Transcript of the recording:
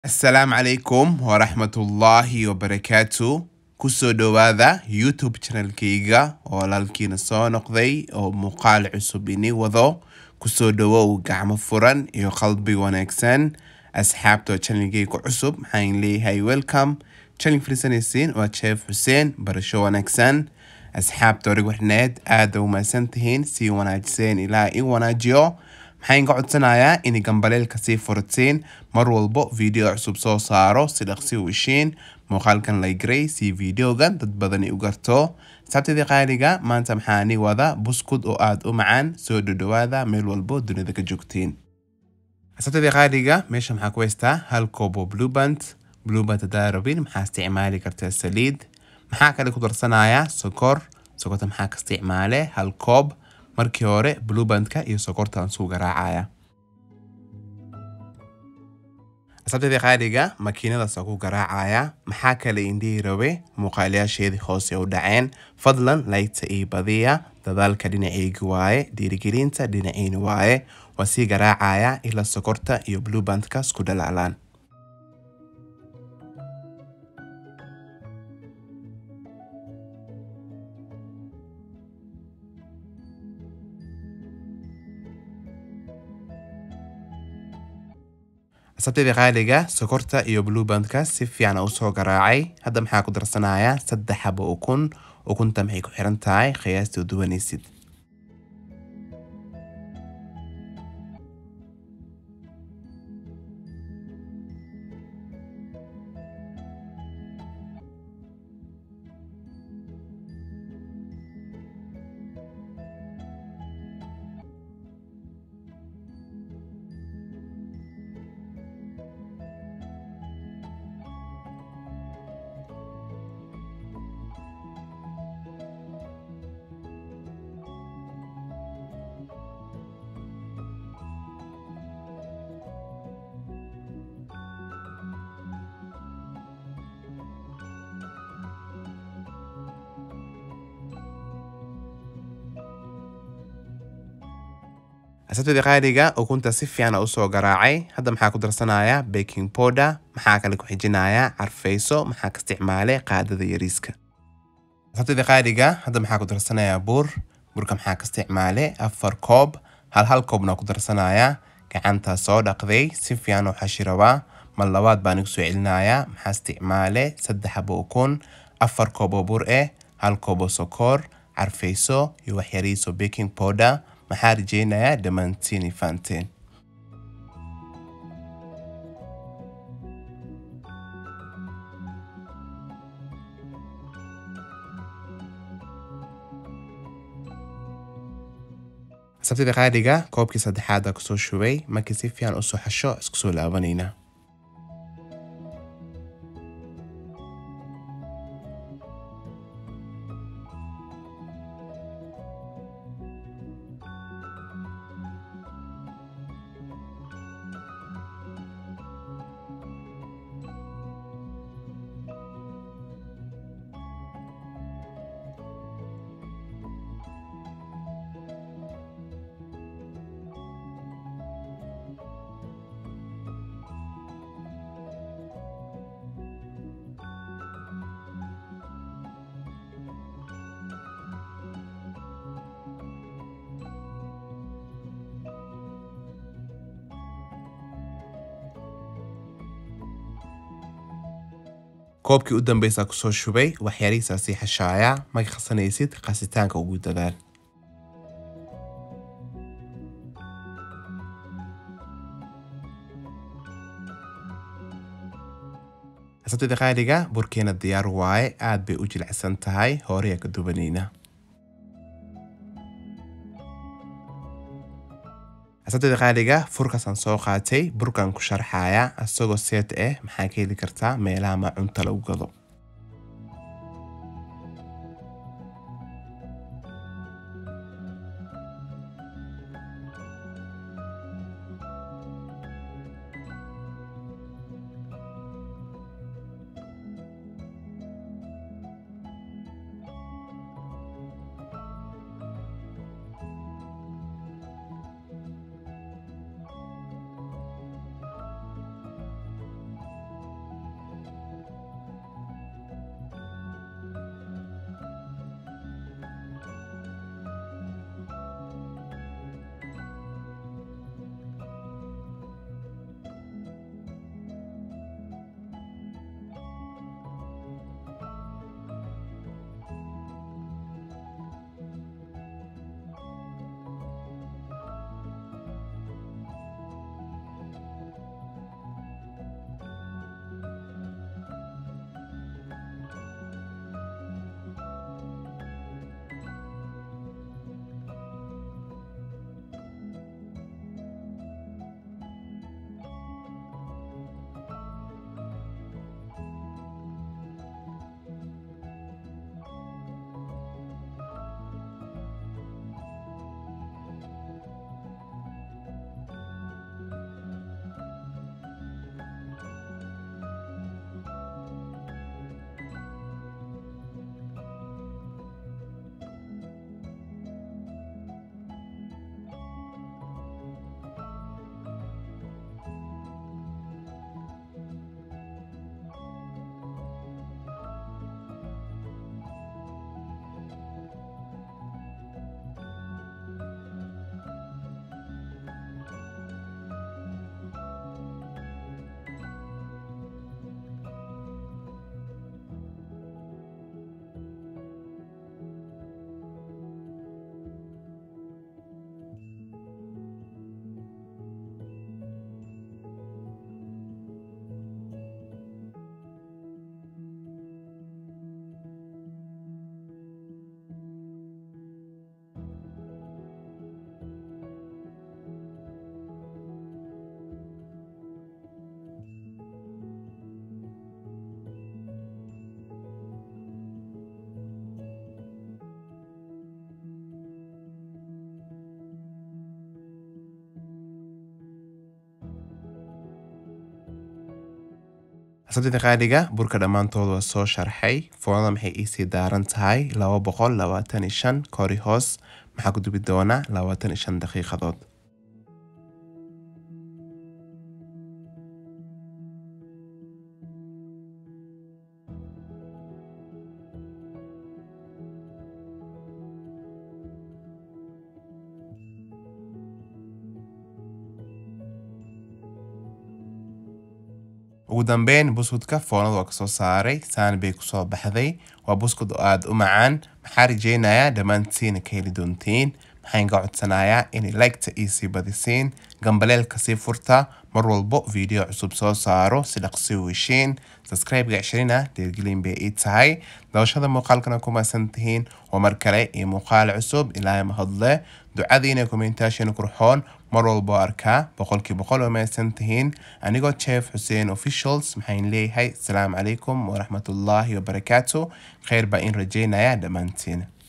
asalaamu calaykum waraxmatullaahi wabarakaatu kusoo dhowaada youtube channelkayga oo walaalkiina soo noqday oo muuqaal cusub ini wado kusoo dhowow gacmo furan iyo qalbi wanaagsan asxaabta oo channelkayga cusub maxaan leeyahay welcome channel fariisanaysiin waa jeef xuseen barasho wanaagsan asxaabta orig warneed aada u mahadsan tihiin sii wanaajiseen ilaa i wanaajiyo maxaan ka codsanayaa inay gambaleelka sii furtiin mar walbo video cusub soo saaro si dhaqsi u ishiin muuqaalkan laygaray si videogan dad badani u garto sabtidii qaaliga maanta maxaani wada buskud oo aada u macaan soo dhodhowaada meel walbo dunida ka joogtiin sabtidii qaaliga meesha maxaa ku haystaa hal koob oo blueband blueband hadaa rabin maxaa isticmaali kartaa saliid maxaa kale ku darsanayaa sokor sokorta maxaa ka isticmaale hal koob markii hore bluebandka iyo sokorta aan suu garaacaya asabtadii qaaliga makiinadaasa ku garaacaya maxaa kale indhihii rabe muuqaalayaasheedii hoose u dhaceen fadlan laygta ii badiya dadaalka dhinaceygi waaye dhiirigelinta dhinaciini waaye waa sii garaacaya ilaa sokorta iyo bluebandka isku dhalaalaan sabtidii qaaliga sokorta iyo bluebandka si fiican u soo garaacay hadda maxaa ku darsanayaa saddex xabo ukun ukunta maxay ku xiran tahay qiyaastii u duwanaysid asabtadii qaaliga ukunta si fiican usoo garaacay hadda maxaa ku darsanayaa baking powder maxaa kale ku xijinayaa carfayso maxaa ka isticmaale qaadada yariiska asabtadii qaaliga hadda maxaa ku darsanayaa buur burka maxaa ka isticmaale afar koob hal hal koobna ku darsanayaa gacanta soo dhaqday si fiican u xashi rabaa mar labaad baan igu soo celinayaa maxaa isticmaale saddex xabo ukun afar koob oo bur eh hal koob oo sokor carfayso iyo waxyariiso baking powder maxaa rajeynayaa dhammaantiin ifaanteen sabtida qaaliga koobkii saddexaada kusoo shubay markii si fiican usoo xasho isku soo laabanayna koobkii u dambeysaa kusoo shubay waxyaalihiisaa sii xashaaya marka qasanaysid qasitaanka ugu dadaal asabtida qaaliga burkeena diyaar waaye aad bay u jilicsan tahay horeya ka dubanayna asabtida qaaliga furkaasaan soo qaatay burkan ku sharxaya asagoo seet ah maxaa ka heli kartaa meelaha macunta lagu gado asabtida qaaliga burka dhammaantood waa soo sharxay foonada maxay iisii daaran tahay laba boqol labaatan iyo shan kori hoos maxaa ku dubi doonaa labaatan iyo shan daqiiqadood ugu dambeyn buskudka foonada waa kasoo saaray saan bay kusoo baxday waa buskud oo aada u macaan maxaa rajeynayaa dhammaantiina ka heli doontiin maxaan ka codsanayaa inay liketa iisii badisiin gambaleelka sii furta mar walbo video cusub soo saaro si dhaqsi u heshiin subscribe-ga cishirina deergelin bay ii tahay dabashada muuqaalkana ku maasan tihiin oo mar kale iyo muuqaal cusub ilaahay mahadle ducadiina commentation qurxoon mar walbo arkaa boqolkii boqol oo mahadsan tihiin anigoo chef xuseen officials maxaan leeyahay asalaamu calaykum waraxmatullaahi wabarakaatu kheyr baa in rajeynaya dhammaantiin